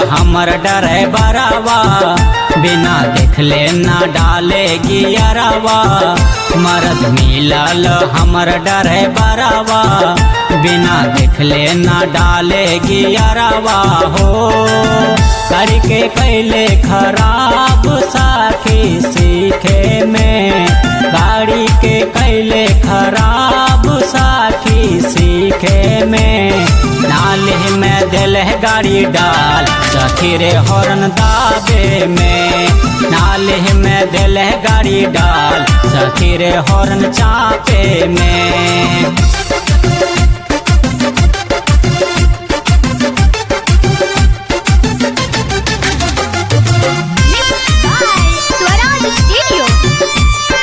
हमर डरे बरावा बिना देखले ना डाले गियरवा मरद मिलल हमर डरे बरावा बिना देखले ना डाले गियरवा हो करके कैले खराब साथी सीखे में गाड़ी के कैले खराब साथी सीखे में नाले में दिल है गाड़ी डाल सखी रे हॉर्न दाबे में नाले में दिल है गाड़ी डाल सखी रे हॉर्न चापे में Mixed by Swaraj Studio.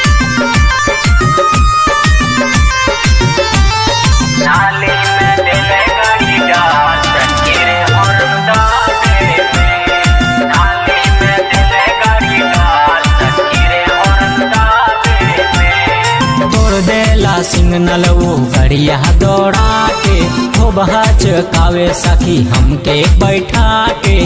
नाले में दिल है गाड़ी डाल सखी रे हॉर्न दाबे में नाले में दिल है गाड़ी डाल सखी रे हॉर्न दाबे में तोड़ देला सिग्नल वो गड़िया दौड़ा के खूब हचकावे सखी हमके बैठा के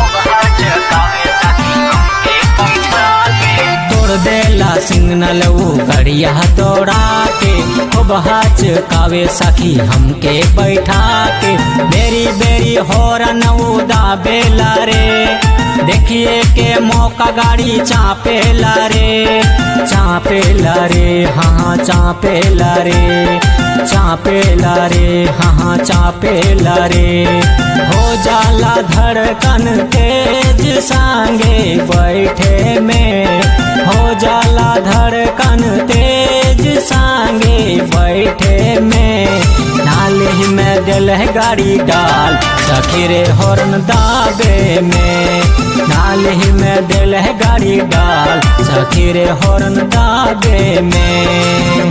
तोड़ देला सिग्नल वो गड़िया दौड़ा के खूब हचकावे सखी हमके बैठा के बेरी बेरी हॉर्न वो दाबेला रे देखिए के मौका गाड़ी चापेला रे चापेला रे हाँ चापेला रे चापेला रे हाँ चापेला रे हो जाला धड़कन तेज सांगे बैठे में हो जाला धड़कन तेज सांगे बैठे में नाले में दिल है गाड़ी डाल सखी रे हॉर्न दाबे में नाले में दिल है गाड़ी डाल सखी रे हॉर्न दाबे में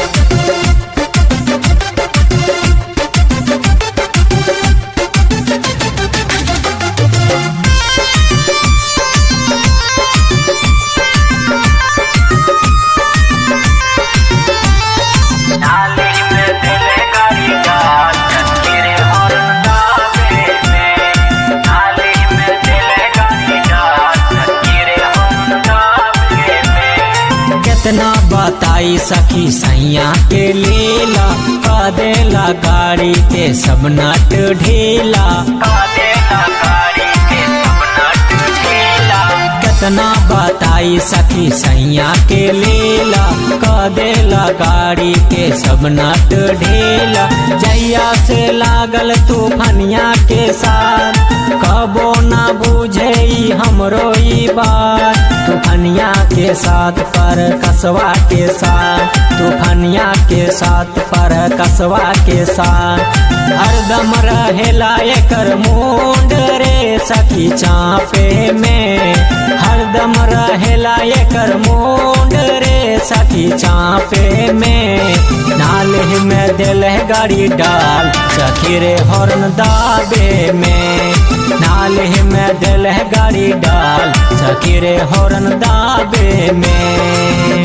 नाले में दिल है गाड़ी डाल सखी रे हॉर्न दाबे में नाले में दिल है गाड़ी डाल सखी रे हॉर्न दाबे में कितना बताई सखी सैया के लीला का देला गाड़ी के सब नट ढीला का देला गाड़ी के सब नट ढीला कितना बताई सखी सैया के लीला का देला गाड़ी के सब नट ढीला जैया से लागल तूफनिया के साथ कबो ना बुझे ई हमरो ई बात तूफनिया के साथ पर कसवा के साथ तूफनिया के साथ पर कसवा के साथ हरदम रहेला एकर मुंड रे सखी चापे में हरदम रहेला एकर मुंड रे सखी चापे में नाले में दिल है गाड़ी डाल सखी रे हॉर्न दाबे में नाले में दिल है गाड़ी डाल सखी रे हॉर्न दाबे में